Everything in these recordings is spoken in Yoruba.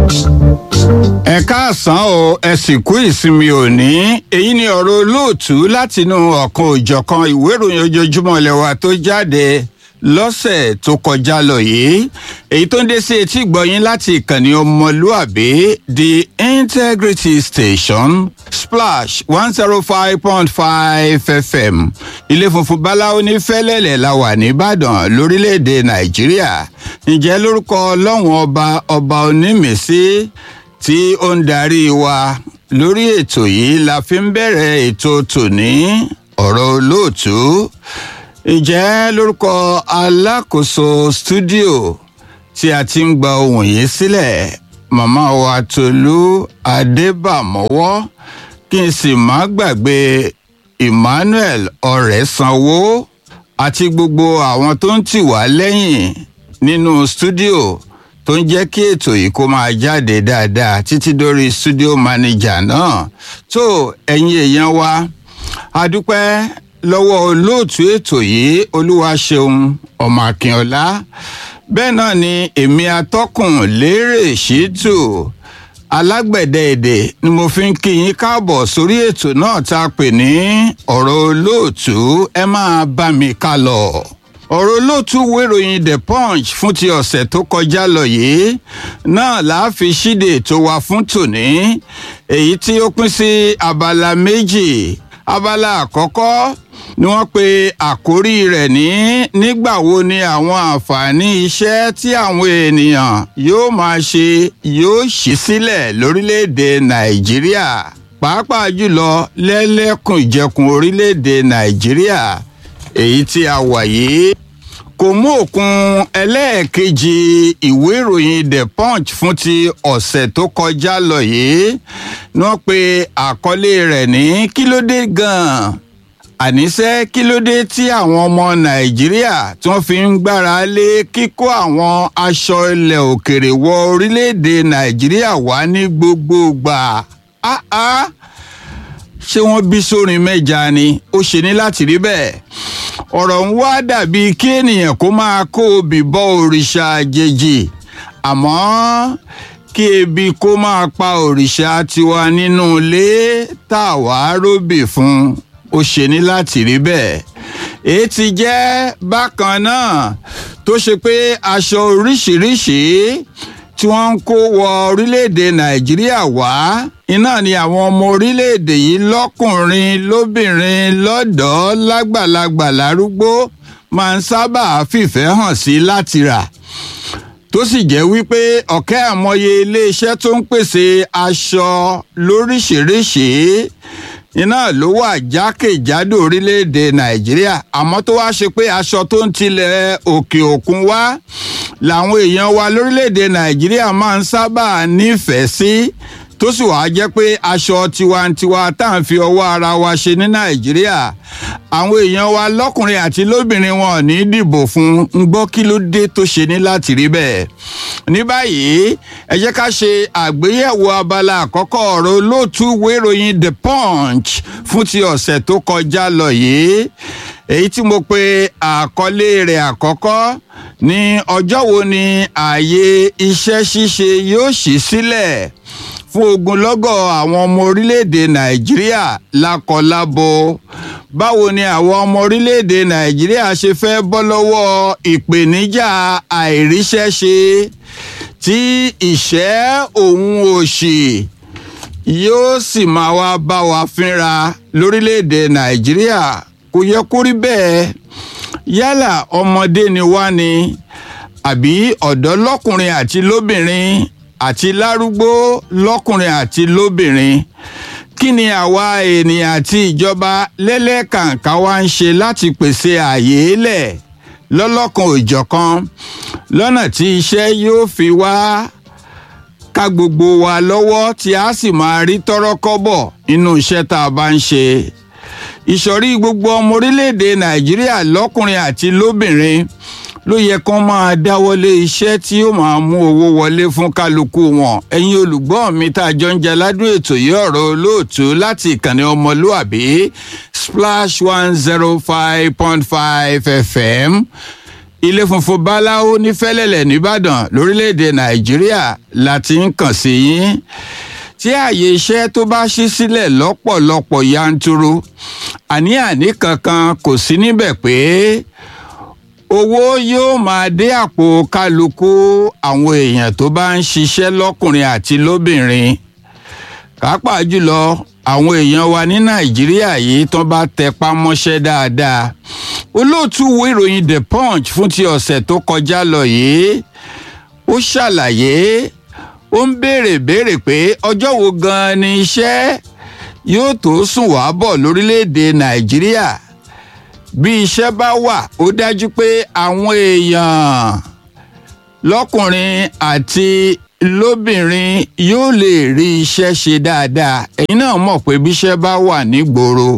ẹ káàsán o ẹ sì kú ìsinmi òní èyí ni ọ̀rọ̀ olóòtú látinú ọ̀kan òjọ̀kan ìwé ìròyìn ojoojúmọ́ ilẹ̀ wa tó jáde lọ́sẹ̀ tó kọjá lọ yìí èyí tó ń dé sí etí ìgbọ̀yìn láti ìkànnì ọmọlúàbí the integrity station splash one zero five point five fm ilé funfun báláwo ní fẹ́lẹ́lẹ̀ la wà nìbàdàn lórílẹ̀‐èdè nàìjíríà ǹjẹ́ lórúkọ ọlọ́run ọba ọba onímìísí tí ó ń darí wa lórí ètò yìí la fi ń bẹ̀rẹ̀ ètò tòní ọ̀rọ̀ olóòtú ǹjẹ́ lórúkọ alákòóso stúdíò tí a ti ń gba ohun yìí sílẹ̀ màmá wa tolú adébàmọ́wọ́ kí n sì má gbàgbé emmanuel ọ̀rẹ́sanwó àti gbogbo àwọn tó ń tì wá lẹ́yìn nínú stúdíò tó ń jẹ́ kí ètò yìí kó máa jáde dáadáa títí dórí studio manager náà tó ẹ̀yin èèyàn wa a dúpẹ́ lọ́wọ́ olóòtú ètò yìí olúwaṣeun ọmọ akínọlá bẹ́ẹ̀ náà ni èmi atọ́kùn lérè ṣètò alágbẹ̀dẹ èdè ni mo fi ń kí yín káàbọ̀ sórí ètò náà tá a pè ní ọ̀rọ̀ olóòtú ẹ máa bá mi ká lọ ọ̀rọ̀ olóòtú wéròyìn the punch fún ti ọ̀sẹ̀ tó kọjá lọ yìí náà la fi ṣíde ètò wa fún tòní èyí tí ó pín sí abala méjì abala àkọ́kọ́ ni wọ́n pe àkórí rẹ̀ ní nígbà wo ni àwọn àǹfààní iṣẹ́ tí àwọn ènìyàn yóò máa ṣe yóò ṣí sílẹ̀ lórílẹ̀‐èdè nàìjíríà pàápàá jùlọ lẹ́lẹ́kùn ìjẹkùn orílẹ̀‐èdè nàìjíríà èyí tí a wà yìí kò mú òkun ẹlẹ́ẹ̀kejì ìwé ìròyìn the punch fún ti ọ̀sẹ̀ tó kọjá lọ yìí ni wọ́n pe àkọlé rẹ̀ ní kí ló dé gan-an àníṣe kí ló dé tí àwọn ọmọ nàìjíríà tí wọ́n fi ń gbára lé kíkó àwọn aṣọ ilẹ̀ òkèrè wọ orílẹ̀-èdè nàìjíríà wá ní gbogbo gbà áá ṣé wọ́n bí sórin mẹ́ja ni ó ṣe ní láti rí bẹ́ẹ̀ ọ̀rọ̀ ń wá dàbí kí ènìyàn kó máa kó obì bọ òrìṣà àjèjì àmọ́ kí ebi kó máa pa òrìṣà tiwa nínú ilé tá a wá róbì fún ó ṣe ní láti rí bẹ́ẹ̀ èyí ti jẹ́ bákan náà tó ṣe pé aṣọ oríṣiríṣi tí wọ́n ń kó wọ orílẹ̀-èdè nàìjíríà wá iná ni àwọn ọmọ orílẹ̀-èdè yìí lọ́kùnrin lóbìnrin lọ́dọ̀ọ́ lágbàlagbà lárúgbó máa ń sábà fìfẹ́ hàn sí láti rà tó sì jẹ́ wípé ọ̀kẹ́ àmọye iléeṣẹ́ tó ń pèsè aṣọ lóríṣìíríṣìí iná ló wà jákèjádò orílẹ̀-èdè nàìjíríà àmọ́ tó wá ṣe pé aṣọ tó ń tilẹ̀ òkè òkun wá làwọn èèyàn wa lórílẹ̀-èdè nàìjíríà máa ń sábà nífẹ̀ẹ́ sí tó sì wàá jẹ́ pé aṣọ tiwantiwa tá à ń fi ọwọ́ ara wa ṣe ní nàìjíríà àwọn èèyàn wa lọ́kùnrin àti lóbìnrin wọn ò ní dìbò fún un gbọ́ kí ló dé tó ṣe ní láti rí bẹ́ẹ̀ ní báyìí ẹ jẹ́ ká ṣe àgbéyẹ̀wò abala àkọ́kọ́ ọ̀rọ̀ olóòtú wéròyìn the punch fún ti ọ̀sẹ̀ tó kọjá lọ yìí èyí tí mo pe àkọlé rẹ̀ àkọ́kọ́ ní ọjọ́ wo ni ààyè iṣẹ́ ṣíṣe yóò ṣí sílẹ̀ fún ogunlọ́gọ̀ àwọn ọmọ orílẹ̀-èdè nàìjíríà lákọlábo báwo ni àwọn ọmọ orílẹ̀-èdè nàìjíríà ṣe fẹ́ bọ́ lọ́wọ́ ìpèníjà àìríṣẹ́ṣe tí ìṣẹ́ òun òṣì yóò sì máa wá bá wa fínra lórílẹ̀-èdè nàìjíríà kò yẹ kó rí bẹ́ẹ̀ yálà ọmọdé ni wá ni àbí ọ̀dọ́ lọ́kùnrin àti lóbìnrin àti lárúgbó lọ́kùnrin àti lóbìnrin kí ni àwa ènìyàn àti ìjọba lẹ́lẹ́kàǹkà wa ń ṣe láti pèsè ààyè lẹ̀ lọ́lọ́kan òjọ̀kan lọ́nà tí iṣẹ́ yóò fi wá ká gbogbo wa lọ́wọ́ tí a sì máa rí tọ́rọ́kọ́bọ̀ nínú iṣẹ́ tá a bá ń ṣe ìsọ̀rí gbogbo ọmọ orílẹ̀-èdè nàìjíríà lọ́kùnrin àti lóbìnrin ló yẹ kán máa dáwọ́lé iṣẹ́ tí ó máa mú owó wọlé fún kálukú wọn ẹ̀yin olùgbọ́ mi tá a jọ ń jẹ ládùn ètò yìí ọ̀rọ̀ olóòtú láti ìkànnì ọmọlúàbí splash one zero five point five fm ilé funfun báláwo ní fẹ́lẹ́lẹ̀ nìbàdàn lórílẹ̀‐èdè nàìjíríà láti ń kàn sí yín tí ààyè iṣẹ́ tó bá ṣí sílẹ̀ lọ́pọ̀lọpọ̀ yanturu àní-àní kankan kò sí níbẹ̀ pé owó yóò máa dé àpò kálukú àwọn èèyàn tó bá ń ṣiṣẹ́ lọ́kùnrin àti lóbìnrin pàápàá jùlọ àwọn èèyàn wa ní nàìjíríà yìí tán bá tẹpá mọ́ṣẹ́ dáadáa olóòtú wo ìròyìn the punch fún ti ọ̀sẹ̀ tó kọjá lọ yìí ó ṣàlàyé ó ń béèrè béèrè pé ọjọ́ wo gan-an ni iṣẹ́ yóò tó sùn wá bọ̀ lórílẹ̀‐èdè nàìjíríà bí iṣẹ́ bá wà ó dájú pé àwọn èèyàn lọ́kùnrin àti lóbìnrin yóò lè rí iṣẹ́ ṣe dáadáa ẹ̀yin náà mọ̀ pé bíṣẹ́ bá wà nígboro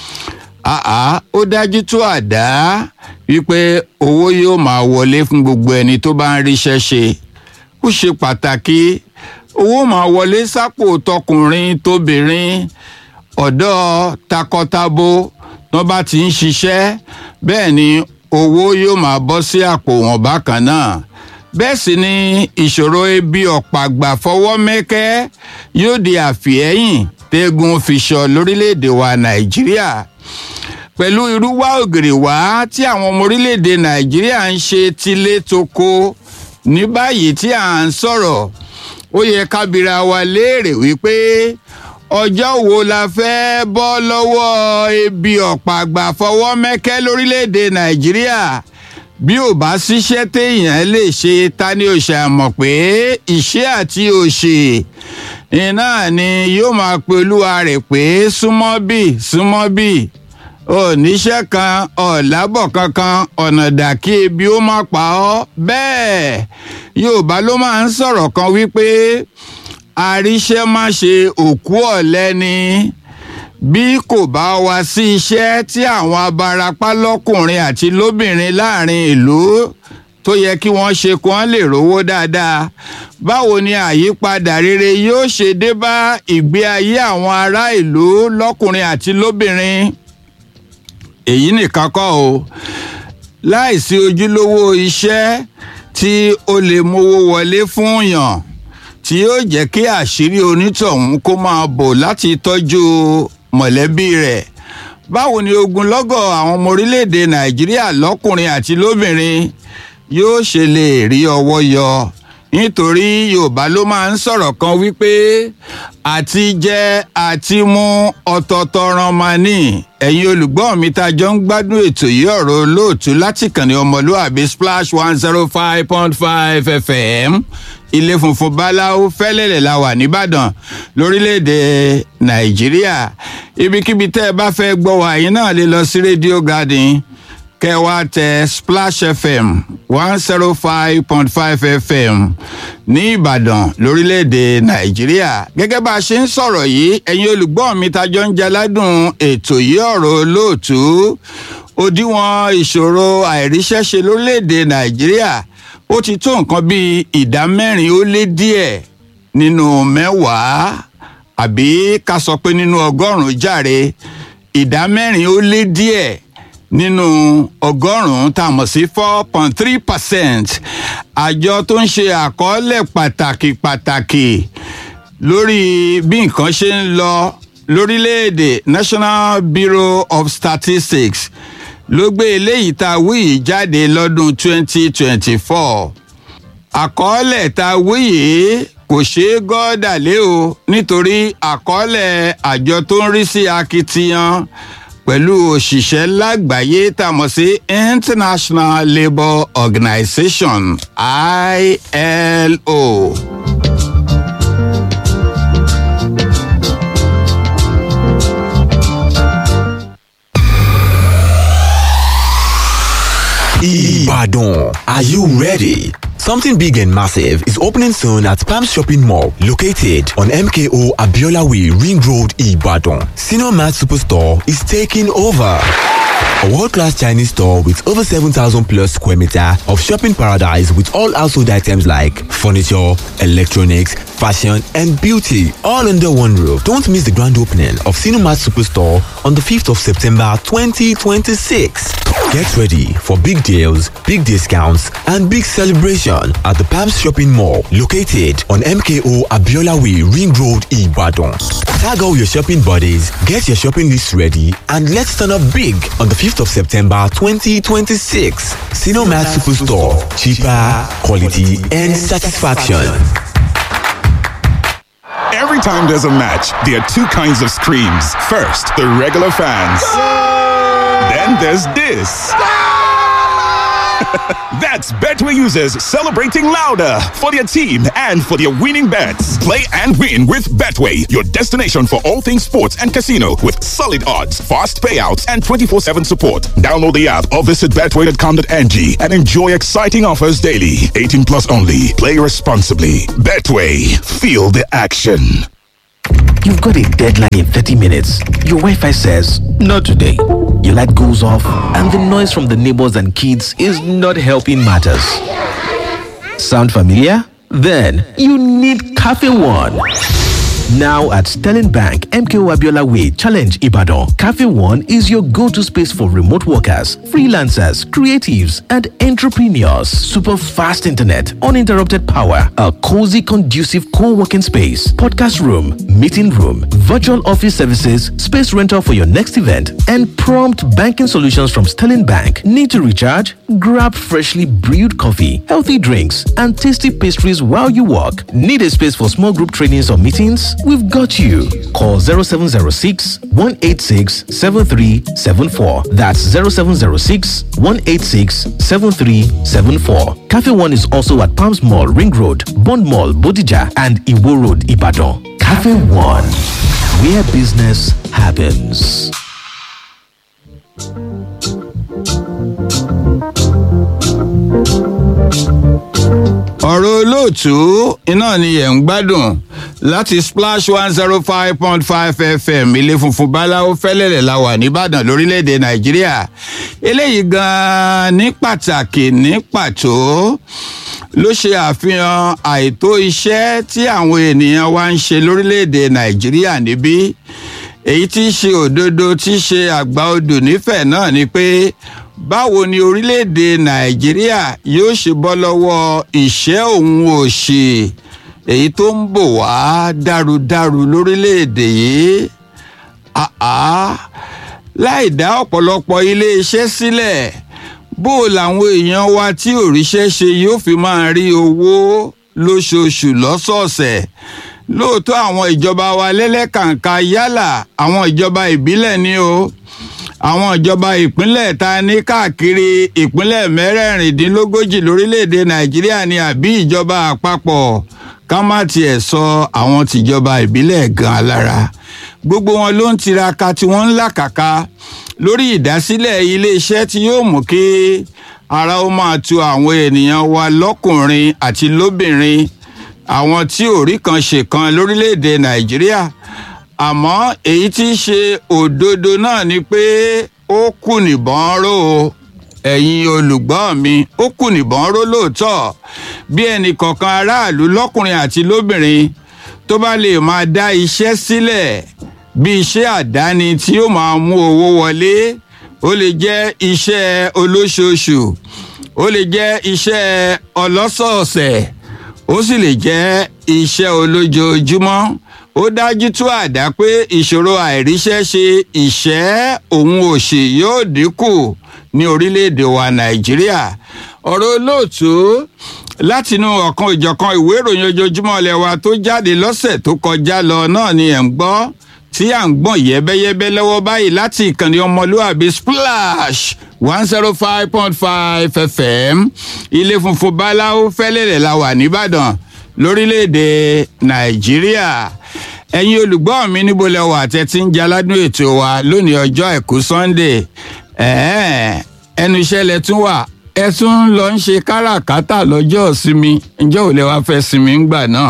àá ó dájú tó àdá wípé owó yóò máa wọlé fún gbogbo ẹni tó bá ń ríṣẹ́ ṣe ó ṣe pàtàkì owó máa wọlé sápò tọkùnrin tóbìnrin ọ̀dọ́ takọtabo tó bá ti ń ṣiṣẹ́ bẹ́ẹ̀ ni owó yóò máa bọ́ sí àpò wọn bákan náà bẹ́ẹ̀ sì ni ìṣòro ebi ọ̀pàgbà fọwọ́ mẹ́kẹ́ yóò di àfìẹ́yìn tẹ́gun fi sọ lórílẹ̀‐èdè wa nàìjíríà pẹ̀lú irúwá ògèrè wá tí àwọn ọmọ orílẹ̀‐èdè nàìjíríà ń ṣe tilé toko ní báyìí tí à ń sọ̀rọ̀ ó yẹ kábìrà wa léèrè wípé ọjọ́ wo la fẹ́ bọ́ lọ́wọ́ ebi ọ̀pàgbà fọwọ́ mẹ́kẹ́ lórílẹ̀‐èdè nàìjíríà bí ò bá ṣiṣẹ́ téèyàn lè ṣe ta ni ó ṣàmọ̀ pé ìṣẹ́ àti òṣè iná ni yóò máa pe olúwa rẹ̀ pé súnmọ́ bì súnmọ́ bì oníṣẹ́ kan ọ̀làbọ̀ kankan ọ̀nà dàkí ebi ó má pa ọ́ bẹ́ẹ̀ yorùbá ló máa ń sọ̀rọ̀ kan wípé àríṣẹ́ má ṣe òkú ọ̀lẹ ni bí kò bá wá sí iṣẹ́ tí àwọn abarapá lọ́kùnrin àti lóbìnrin láàrin ìlú tó yẹ kí wọ́n ṣe kí wọ́n lè rówó dáadáa báwo ni àyípadà rere yóò ṣe dé bá ìgbé ayé àwọn ará ìlú lọ́kùnrin àti lóbìnrin èyí nìkan kọ́ o láìsí ojúlówó iṣẹ́ tí ó lè mówó wọlé fún yàn tí yóò jẹ́ kí àṣírí onítọ̀hún kó máa bò láti tọ́jú mọ̀lẹ́bí rẹ̀ báwo ni ogunlọ́gọ̀ àwọn ọmọ orílẹ̀-èdè nàìjíríà lọ́kùnrin àti lóbìnrin yóò ṣe lè rí ọwọ́ yọ nítorí yorùbá ló máa ń sọ̀rọ̀ kan wípé àti jẹ àti mu ọ̀tọ̀ọ̀tọ̀ ran máa ní ẹ̀yin olùgbọ́ mi tá a jọ ń gbádùn ètò yìí ọ̀rọ̀ olóòtú láti kàn ní ọmọlúàbí splash one zero five point five fm ilé funfun báláwo fẹ́lẹ́lẹ̀ la wà nìbàdàn lórílẹ̀‐èdè nàìjíríà ibikíbi tẹ́ ẹ bá fẹ́ gbọ́ wá yín náà lè lọ sí rédíò garden kẹwàá tẹ splash fm one zero five point five fm ní ìbàdàn lórílẹ̀‐èdè nàìjíríà gẹ́gẹ́ bá a ṣe ń sọ̀rọ̀ yìí ẹ̀yin olùgbọ́ mi tajọ́ ń jaládùn ètò yìí ọ̀rọ̀ olóòtú òdiwọ̀n ìṣòro àìríṣẹ́ṣe lórílẹ̀‐èdè nàìjíríà ó ti tó nǹkan bíi ìdá mẹ́rin ó lé díẹ̀ nínú mẹ́wàá àbí ká sọ pé nínú ọgọ́rùn-ún jàre ìdá mẹ́rin ó lé díẹ̀ nínú ọgọ́rùn-ún tá a mọ̀ sí four point three percent àjọ tó ń ṣe àkọọ́lẹ̀ pàtàkì pàtàkì lórí bí nǹkan ṣe ń lọ lórílẹ̀‐èdè National Bureau of Statistics ló gbé eléyìí tá a wí yìí jáde lọ́dún twenty twenty four àkọọ́lẹ̀ tá a wí yìí kò ṣeé gọ́ọ̀dà lé o nítorí àkọọ́lẹ̀ àjọ tó ń rí sí akitiyan pẹ̀lú òṣìṣẹ́ lágbàáyé tá a mọ̀ sí International Labour Organization ILO. Ibadan. Are you ready? Something big and massive is opening soon at Palm Shopping Mall, located on MKO Abiola Way, Ring Road, Ibadan. Senior Mart Superstore is taking over. A world-class Chinese store with over 7,000 plus square meter of shopping paradise with all household items like furniture, electronics, fashion and beauty all under one roof. Don't miss the grand opening of Cinemat Superstore on the 5th of September 2026. Get ready for big deals, big discounts and big celebration at the Palms Shopping Mall located on MKO Abiola Way Ring Road, Ibadan. Tag all your shopping buddies, get your shopping list ready and let's turn up big on the 5th of September 2026. Cinemat Superstore. Cheaper, quality and satisfaction. Every time there's a match, there are two kinds of screams. First, the regular fans. Then there's this. That's Betway users celebrating louder for their team and for their winning bets. Play and win with Betway, your destination for all things sports and casino with solid odds, fast payouts, and 24 7 support. Download the app or visit betway.com.ng and enjoy exciting offers daily. 18 plus only. Play responsibly. Betway, feel the action. You've got a deadline in 30 minutes. Your Wi Fi says, Not today. Your light goes off, and the noise from the neighbors and kids is not helping matters. Sound familiar? Then you need Cafe One. Now at Sterling Bank, MKO Abiola Way, Challenge Ibadan, Cafe One is your go to space for remote workers, freelancers, creatives, and entrepreneurs. Super fast internet, uninterrupted power, a cozy, conducive co working space, podcast room, meeting room, virtual office services, space rental for your next event, and prompt banking solutions from Sterling Bank. Need to recharge? Grab freshly brewed coffee, healthy drinks, and tasty pastries while you work. Need a space for small group trainings or meetings? We've got you. Call 0706 186 7374. That's 0706 186 7374. Cafe One is also at Palms Mall, Ring Road, Bond Mall, Bodija, and Iwo Road, Ibadan. Cafe One, where business happens. ọ̀rọ̀ olóòtú iná ni ẹ̀ ń gbádùn láti splash one zero five point five fm ilé funfun báláwo fẹ́lẹ́lẹ̀ la wà nìbàdàn lórílẹ̀‐èdè nàìjíríà eléyìí gan-an ní pàtàkì ní pàtó ló ṣe àfihàn àìtó iṣẹ́ tí àwọn ènìyàn wa ń ṣe lórílẹ̀‐èdè nàìjíríà níbí èyí tí í ṣe òdodo tí í ṣe àgbà odò nífẹ̀ẹ́ náà ni pé báwo ni orílẹ̀-èdè nàìjíríà yóò ṣe bọ́ lọ́wọ́ ìṣẹ́ òun òṣì èyí tó ń bò wá dárudáru lórílẹ̀-èdè yìí láì dá ọ̀pọ̀lọpọ̀ iléeṣẹ́ sílẹ̀ bó làwọn èèyàn wa tí òrìṣẹ́ ṣe yóò fi máa rí owó lóṣooṣù lọ́sọ̀ọ̀sẹ̀ lóòótọ́ àwọn ìjọba wa lẹ́lẹ́kàǹkà yálà àwọn ìjọba ìbílẹ̀ ni o àwọn ìjọba ìpínlẹ̀ ta ní káàkiri ìpínlẹ̀ mẹ́rẹ̀ẹ̀rìndínlógójì lórílẹ̀‐èdè nàìjíríà ni àbí ìjọba àpapọ̀ ká má tiẹ̀ sọ àwọn tìjọba ìbílẹ̀ gan lára gbogbo wọn ló ń tiraka tí wọ́n ń làkàkà lórí ìdásílẹ̀ iléeṣẹ́ tí yóò mú kí ara ó máa tu àwọn ènìyàn wa lọ́kùnrin àti lóbìnrin àwọn tí ò rí kan ṣe kan lórílẹ̀‐èdè nàìjíríà àmọ́ èyí tí í ṣe òdodo náà ni pé ó kù nìbọn ró o ẹ̀yin olùgbọ́ mi ó kù nìbọn ró lóòótọ́ bí ẹnì kọ̀ọ̀kan aráàlú lọ́kùnrin àti lóbìnrin tó bá lè máa dá iṣẹ́ sílẹ̀ bí iṣẹ́ àdáni tí ó máa mú owó wọlé ó lè jẹ́ iṣẹ́ olóṣooṣù ó lè jẹ́ iṣẹ́ ọlọ́sọ̀ọ̀sẹ̀ ó sì lè jẹ́ iṣẹ́ olójoojúmọ́ ó dájú tó àdá pé ìṣòro àìríṣẹ́ ṣe ìṣẹ́ òun òṣì yóò dínkù ní orílẹ̀-èdè wa nàìjíríà ọ̀rọ̀ olóòtú látinú ọ̀kan ìjọ̀kan ìwé ìròyìn ojoojúmọ́ ilẹ̀ wa tó jáde lọ́sẹ̀ tó kọjá lọ náà ni ẹ̀ ń gbọ́ tí à ń gbọ̀n yẹ́bẹ́yẹ́bẹ́ lọ́wọ́ báyìí láti ìkànnì ọmọlúàbí splash one zero five point five fm ilé funfun báláwo fẹ́lẹ́lẹ̀ la wà nìbàdàn lórílẹ̀‐èdè nàìjíríà ẹ̀yin olùgbọ́ mi níbo lẹ wà tẹ́tí ń jaládùn ètò wa lónìí ọjọ́ àìkú sunday ẹnu iṣẹ́ lẹ tún wà ẹ tún ń lọ ń ṣe káràkátà lọ́jọ́ ìsinmi ǹjẹ́ ò lè wá fẹ́ sinmi ńgbà náà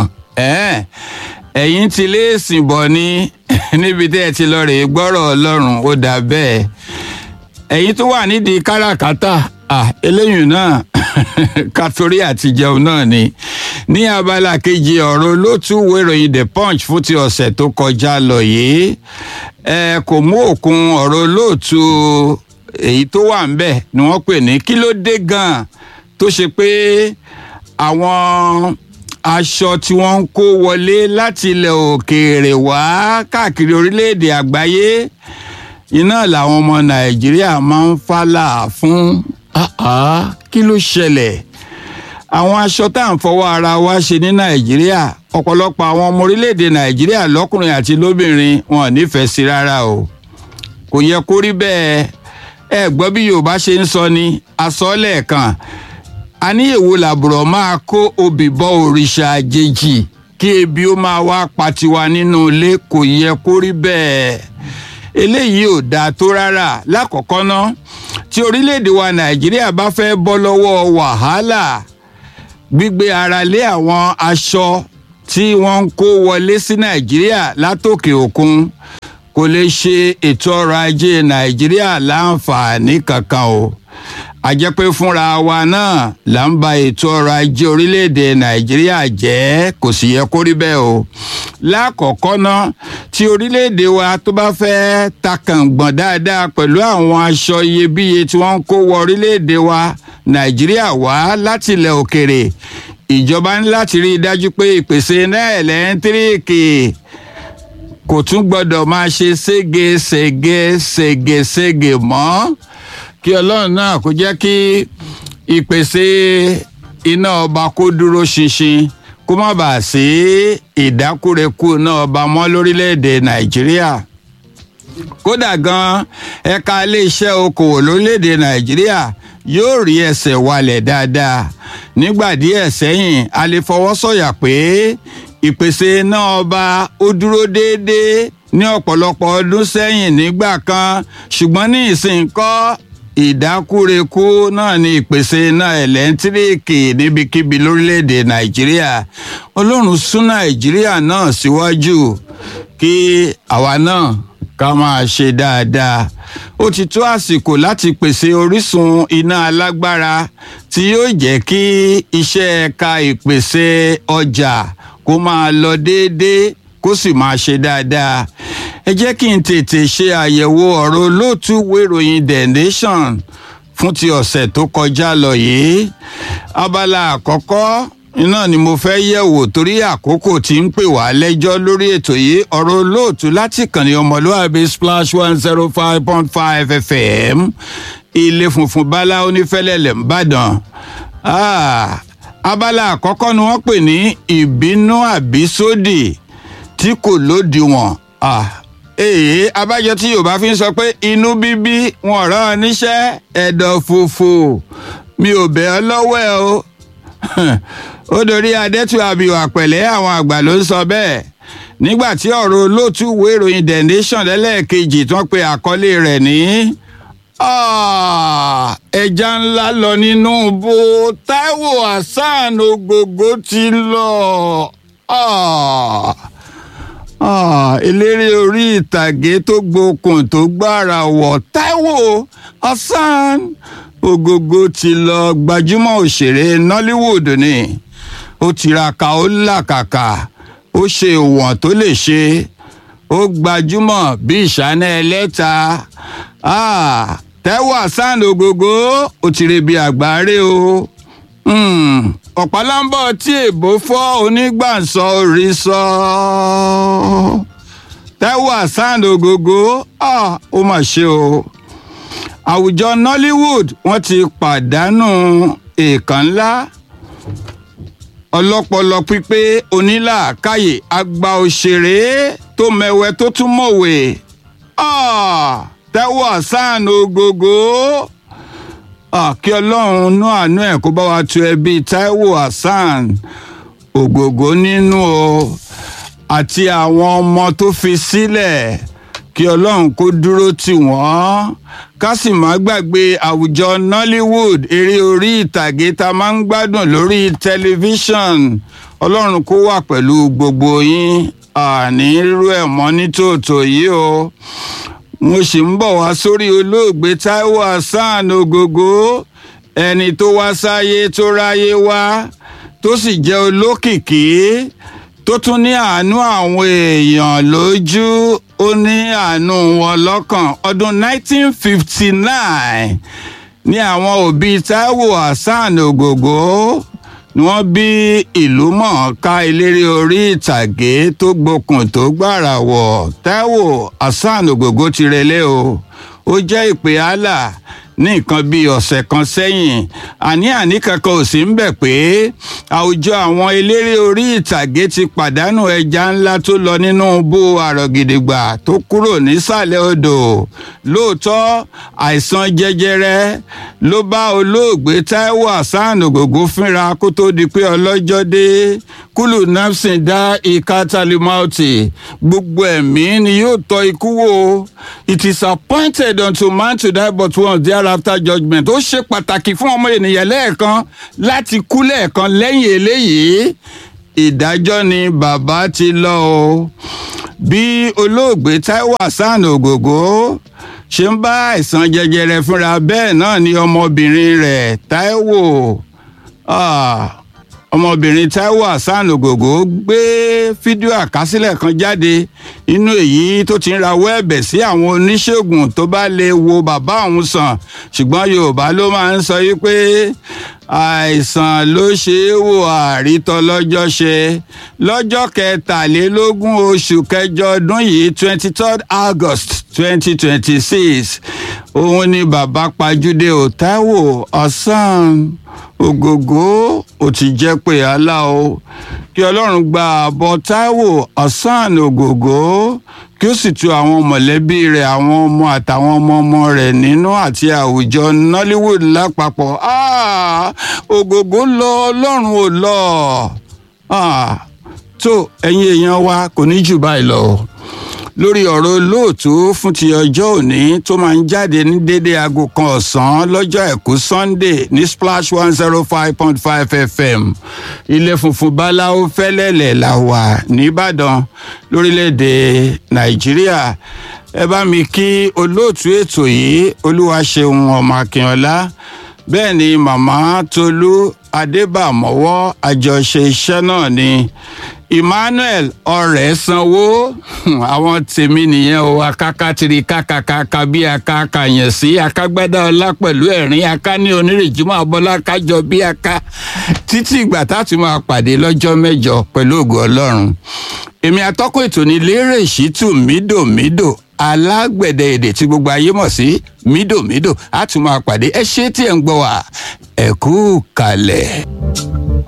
ẹ̀yin ti lé èsìn bọ̀ ni níbi tí ẹ ti lọ rèé gbọ́rọ̀ ọlọ́run ó dà bẹ́ẹ̀ ẹ̀yin tó wà nídìí káràkátà ah, eléyìí náà kàtórí àti jẹun náà ni ní abala kejì ọ̀rọ̀ olótú ìwé ìròyìn the punch fún ti ọ̀sẹ̀ tó kọjá lọ yìí ẹ kò mú òkun ọ̀rọ̀ olóòtú èyí tó wà ń bẹ̀ ni wọ́n pè ní kí ló dé gan-an tó ṣe pé àwọn aṣọ tí wọ́n ń kó wọlé láti ilẹ̀ òkèèrè wá káàkiri orílẹ̀-èdè àgbáyé iná làwọn ọmọ nàìjíríà máa ń fálà fún Ah, ah, kí ló ṣẹlẹ̀ àwọn aṣọ tá à ń fọwọ́ ara wa ṣe ní nàìjíríà ọ̀pọ̀lọpọ̀ àwọn ọmọ orílẹ̀-èdè nàìjíríà lọ́kùnrin àti lóbìnrin wọn ò nífẹ̀ẹ́ sí rárá o kò yẹ kó rí bẹ́ẹ̀ ẹ gbọ́ bí yorùbá ṣe ń sọ ni asọ́lẹ̀ kan a ní èwo làbùrọ̀ máa kó obì bọ òrìṣà àjèjì kí ebi ó máa wá pa tiwa nínú ilé kò yẹ kó rí bẹ́ẹ̀ eléyìí ò dáa tó rárá lákọ̀ọ́kọ́ ná tí orílẹ̀-èdè wa nàìjíríà bá fẹ́ bọ́ lọ́wọ́ wàhálà gbígbé ara lé àwọn aṣọ tí wọ́n ń kó wọlé sí nàìjíríà látòkè òkun kò lè ṣe ètò ọrọ̀ ajé nàìjíríà láǹfààní kankan o a jẹ́ pé fúnra wa náà là ń ba ètò ọrọ̀ ajé orílẹ̀-èdè nàìjíríà jẹ́ kò sì yẹ kó rí bẹ́ẹ̀ o lákọ̀ọ́kọ́ ná tí orílẹ̀-èdè wa tó bá fẹ́ takàngbọ̀n dáadáa pẹ̀lú àwọn aṣọ iyebíye tí wọ́n ń kó wọ orílẹ̀-èdè wa nàìjíríà wá láti ilẹ̀ òkèrè ìjọba ní láti rí i dájú pé ìpèsè náà ẹ̀lẹ́ńtíríìkì kò tún gbọ́dọ̀ máa ṣe ségesège ségesège mọ́ kí ọlọ́run náà kó jẹ́ kí ìpèsè iná ọba kó dúró ṣinṣin kó má bàa sí ìdákúrekú iná ọba mọ́ lórílẹ̀‐èdè nàìjíríà kódà gan ẹ̀ka iléeṣẹ́ okòwò lórílẹ̀‐èdè nàìjíríà yóò rí ẹsẹ̀ walẹ̀ dáadáa nígbà díẹ̀ sẹ́yìn a lè fọwọ́ sọ̀yà pé ìpèsè iná ọba ó dúró déédéé ní ọ̀pọ̀lọpọ̀ ọdún sẹ́yìn nígbà kan ṣùgbọ́n ní ìsìn kọ́ ìdákúrekú náà ni ìpèsè iná ẹ̀lẹ́ńtíríìkì níbikíbi lórílẹ̀‐èdè nàìjíríà ọlọ́run sún nàìjíríà náà síwájú kí àwa náà ká máa ṣe dáadáa ó ti tó àsìkò láti pèsè orísun iná alágbára tí yóò jẹ́ kí iṣẹ́ ẹ̀ka ìpèsè ọjà kó máa lọ déédéé kó sì máa ṣe dáadáa ẹ jẹ́ kí n tètè ṣe àyẹ̀wò ọ̀rọ̀ olóòtú ìròyìn the nation fún ti ọ̀sẹ̀ tó kọjá lọ yìí abala àkọ́kọ́ iná ni mo fẹ́ yẹ̀wò torí àkókò tí ń pè wá lẹ́jọ́ lórí ètò yìí ọ̀rọ̀ olóòtú láti kàn ní ọmọlúwàbí splash one zero five point five fm ilé funfun bala onífẹ́lẹ́lẹ̀ ńbàdàn abala àkọ́kọ́ ni wọ́n pè ní ìbínú àbísódì tí kò lódiwọ̀n èyí abájọ tí yorùbá fi ń sọ pé inú bíbí wọn rán ọ níṣẹ́ ẹ̀dọ̀ fòfò mi ò bẹ̀ ọ́ lọ́wọ́ ẹ o ó dorí adẹ́tù àbíwá pẹ̀lẹ́ àwọn àgbà ló ń sọ bẹ́ẹ̀ nígbà tí ọ̀rọ̀ olóòtú ìwé ìròyìn the nation lẹ́lẹ́ẹ̀kejì tí wọ́n pe àkọlé rẹ̀ ní ẹja ńlá lọ nínú bó Táíwò Hasan Ògògó ti lọ. Ah eléré orí ìtàgé tó gbókun tó gbára wọ̀ Táíwò Hasan Ògògó ti lọ gbajúmọ̀ òṣèré Nollywood ni ó tiraka ó làkàkà ó ṣe ìwọ̀n tó lè ṣe ó gbajúmọ̀ bí ìṣáná ẹlẹ́ta Táíwò Hasan Ògògó ó ti rebi àgbáre o ọ̀pálámbọ̀ tí èbó fọ́ onígbàsọ orí sọ. Táíwò Hasan Ògògó ó mà ṣe o. àwùjọ Nollywood wọ́n ti pàdánù èèkàn ńlá ọlọ́pọlọ pípé onílàákàyè àgbà òṣèré tó mẹ̀wẹ̀ tó tún mọ̀wé Táíwò Hasan Ògògó kí ọlọ́run nú àánú ẹ̀ kó bá wa tu ẹbí Táíwò Hasan Ògògó nínú o àti àwọn ọmọ tó fi sílẹ̀ kí ọlọ́run kó dúró tì wọ́n ká sì má gbàgbé àwùjọ Nollywood eré orí ìtàgé tá a máa ń gbádùn lórí tẹlifíṣàn ọlọ́run kó wà pẹ̀lú gbogbo yín àní irú ẹ̀ mọ́ nítòótọ́ yìí o mo sì ń bọ̀ wá sórí olóògbé taiwo hasan ogogo ẹni tó wá sáyé tó ráyé wá tó sì jẹ́ olókìkí tó tún ní àánú àwọn èèyàn lójú ó ní àánú wọn lọ́kàn ọdún 1959 ní àwọn òbí taiwo hasan ogogo ni wọ́n bí ìlú mọ̀ọ́ká eléré orí ìtàgé tó gbókùn tó gbàrà wọ̀ taiwo hasan ogogo ti relé o ó jẹ́ ìpè allah ní nǹkan bíi ọ̀sẹ̀ kan sẹ́yìn àní-àní kankan ò sí ń bẹ̀ pé àwùjọ àwọn eléré orí ìtàgé ti pàdánù ẹja ńlá tó lọ nínú bó àrògìdìgbà tó kúrò nísàlẹ̀ odò lóòótọ́ àìsàn jẹjẹrẹ ló bá olóògbé taiwo hasan ògògó fínra kó tó di pé ọlọ́jọ́ dé kúlù napsin dá ìka talimauti gbogbo ẹ̀mí ni yóò tọ́ ikú wò it is appointed unto man to die but once thereafter judgment ó ṣe pàtàkì fún ọmọ ènìyàn lẹ́ẹ̀kan láti kú lẹ́ẹ̀kan lẹ́yìn eléyìí ìdájọ́ ni bàbá ti lọ o bí olóògbé taiwo hasan ògògó ṣe ń bá àìsàn jẹjẹrẹ fúnra bẹ́ẹ̀ náà ni ọmọbìnrin rẹ̀ taiwo ọmọbìnrin taiwo hasan ògògó gbé fídíò àkásílẹ̀ kan jáde inú èyí tó ti ń rawọ́ ẹ̀bẹ̀ sí àwọn oníṣègùn tó bá lè wo bàbá òun sàn ṣùgbọ́n yorùbá ló máa ń sọ yìí pé àìsàn ló ṣe é wò àrítọ́ lọ́jọ́ ṣe lọ́jọ́ kẹtàlélógún oṣù kẹjọ ọdún yìí twenty third august twenty twenty six òun ni bàbá pajúdé ò táíwò ọ̀sán ògògó ò ti jẹ́ pé àlá o kí ọlọ́run gba àbọ̀ táíwò ọ̀sán ògògó kí ó sì tu àwọn mọ̀lẹ́bí rẹ̀ àwọn ọmọ àtàwọn ọmọ ọmọ rẹ̀ nínú àti àwùjọ nollywood lápapọ̀ ògògó lọ ọlọ́run ò lọ tó ẹ̀yin èèyàn wa kò ní jù báyìí lọ lórí ọ̀rọ̀ olóòtú fún ti ọjọ́ òní tó máa ń jáde ní dédé aago kan ọ̀sán lọ́jọ́ àìkú sunday ní splash one zero five point five fm ilé funfun báláwo fẹ́lẹ́lẹ̀ la wà nìbàdàn lórílẹ̀‐èdè nàìjíríà ẹ bá mi kí olóòtú ètò yìí olúwaṣeun ọmọ akínọlá bẹ́ẹ̀ ni màmá tolú adébàmọ́wọ́ àjọṣe iṣẹ́ náà ni emmanuel ọrẹ sanwó àwọn tèmi nìyẹn o akákátiri kákàkàkà bí akáka yẹn sí akágbádá ọlá pẹ̀lú ẹ̀rín aká ní onírèjúmọ́ abọ́lá kájọ bí aká títí ìgbà táti máa pàdé lọ́jọ́ mẹ́jọ pẹ̀lú ògo ọlọ́run èmi atọ́kùn ètò ní lérè ṣítù mídòmídò alágbẹ̀dẹ èdè tí gbogbo ayé mọ̀ sí mídòmídò á tún máa pàdé ẹ ṣé tí ẹ̀ ń gbọ́ wá ẹ kú kalẹ̀.